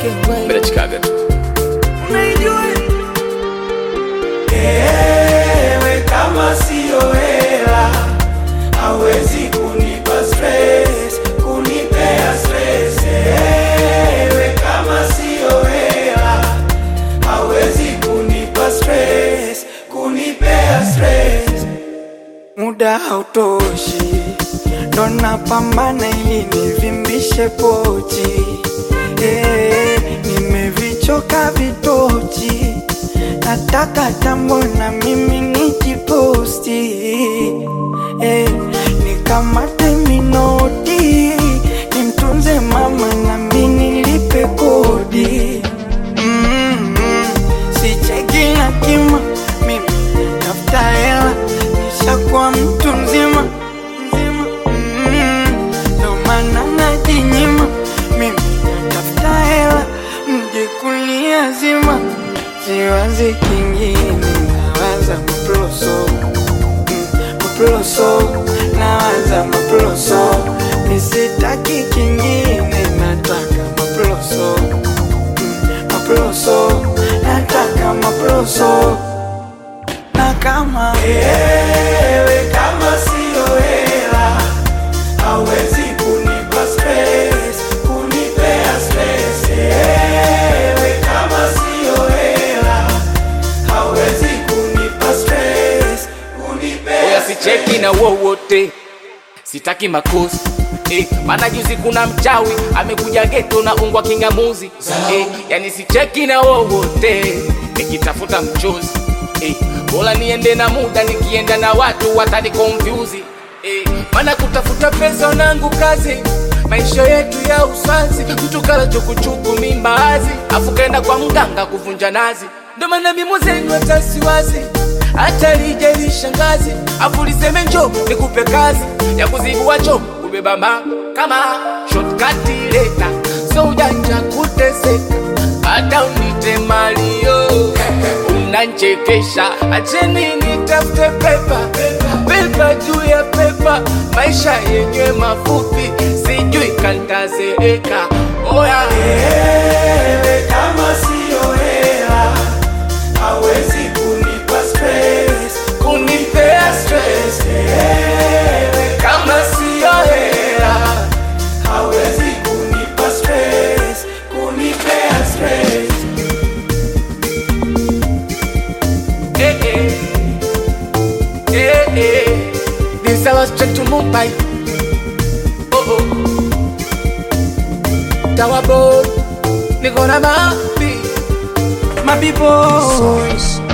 Bila chikaga tu. Ewe kama siyo hela hawezi kunipa stress, kunipea stress. Ewe kama siyo hela hawezi kunipa stress, kunipea stress. Muda hautoshi, ndo napambana ili nivimbishe pochi. Eh, nimevichoka vitochi, nataka tambo na mimi nijiposti. Eh, nikamate minoti, nimtunze mama na mimi nilipe kodi. Mm, mm, sicheki na kima, mimi tafuta hela, nishakuwa mtu mzima mzima. Mm, ndo maana najinyima, mimi tafuta hela, mje kuniazima. Siwazi kingine, nawaza maploso mm, maploso, nawaza maploso, nisitaki kingine, nataka maploso maploso, nataka maploso. Na kama ewe kama siyo hela hawezi kunipa stress, kunipea stress. Ewe kama siyo hela hawezi kunipa stress, kunipea Oya sicheki na wowote, sitaki makosi eh, maana juzi kuna mchawi amekuja geto na ungwa kingamuzi eh, yani sicheki na wowote nikitafuta mchozi eh, bora niende na muda, nikienda na watu watani confuse eh, maana kutafuta pesa nangu kazi maisha yetu ya uswazi, mtu kala chukuchuku mimbazi, afu kaenda kwa mganga kuvunja nazi, ndo maana mimo zenu hata siwazi hata lije lishangazi, afu liseme njo nikupe kazi ya kuzibua cho kubeba ma kama shortcut leta, so ujanja kuteseka, hata unite malio unanchekesha, acheni nitafute pepa pepa juu ya pepa, maisha yenye mafupi, sijui kantazeeka. Oya Ewe kama siyo hela hawezi kunipa stress, kunipea stress. Ewe kama siyo hela hawezi kunipa stress, kunipea stress. eh, eh. Eh, eh. This I was straight to Mumbai. Oh oh. Tower boy, niko na mapi. My people, Source.